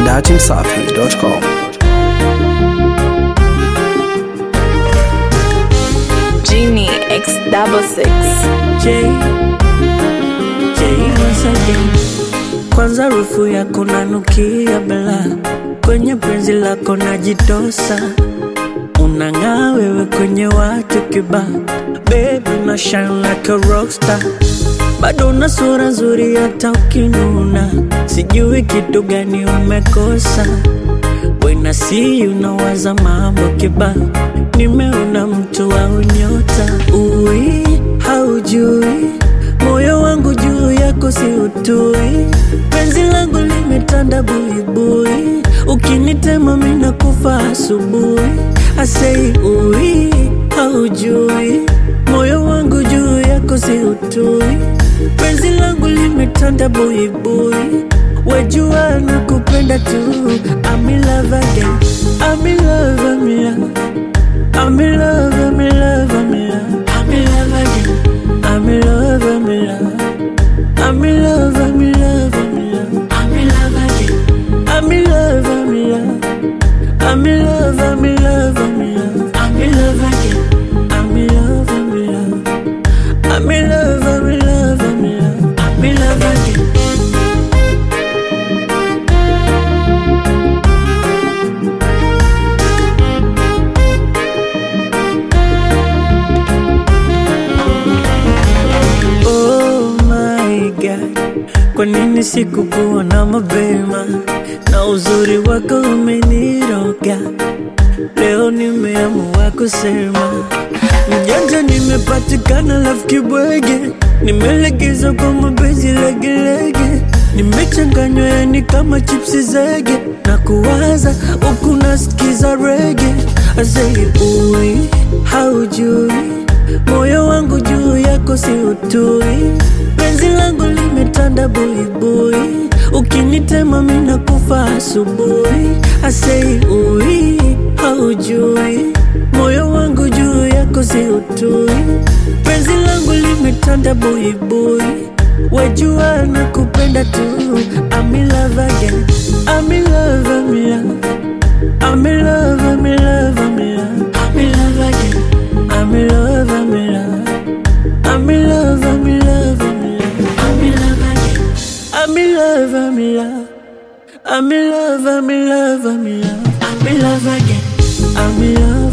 datimsafi.com. Genie X double six. J, J once again. Kwanza rufu yako nanukia bela, kwenye penzi lako najitosa, unang'aa wewe kwenye watu kiba, baby una shine like a rockstar, bado una sura nzuri hata ukinuna, sijui kitu gani umekosa When I see you nawaza mambo kiba, nimeona mtu wa unyota. Ui, haujui moyo wangu juu yako si utui, penzi langu limetanda buibui, ukinitema mina kufa asubuhi. Asei ui, haujui moyo wangu juu yako si utui, penzi langu limetanda buibui Wajua na kupenda tu I'm in love again I'm in love, I'm in love I'm in love, I'm in love, I'm in love I'm in love again I'm in love, I'm in love I'm in love, I'm in love, I'm in love I'm in love again I'm in love, I'm in love I'm in love, I'm in love I'm in love again I'm in love, I'm in love I'm in love, I'm in love, I'm in love I'm in love again Oh my God, kwa nini sikukuona mapema? Na uzuri wako umeniroga, leo nimeamua kusema mjanja, nimepatikana lafu kibwege, nimelegeza kwa mapenzi legelege, nimechanganywa yani kama chipsi zege, na kuwaza huku nasikiza rege, asei ui haujui moyo wangu juu yako si utui, penzi langu limetanda buibui, ukinitema mina kufa asubuhi. Asei ui, haujui moyo wangu juu yako si utui, penzi langu limetanda buibui, wajua na kupenda tu. I'm in love again, I'm in love, I'm in love, I'm in love, I'm in love, I'm in love, I'm in love again. I'm in love, I'm in love. I'm in love, I'm in love, I'm in love. I'm in love again. I'm in love, I'm in love. I'm in love, I'm in love, I'm in love again. I'm in love.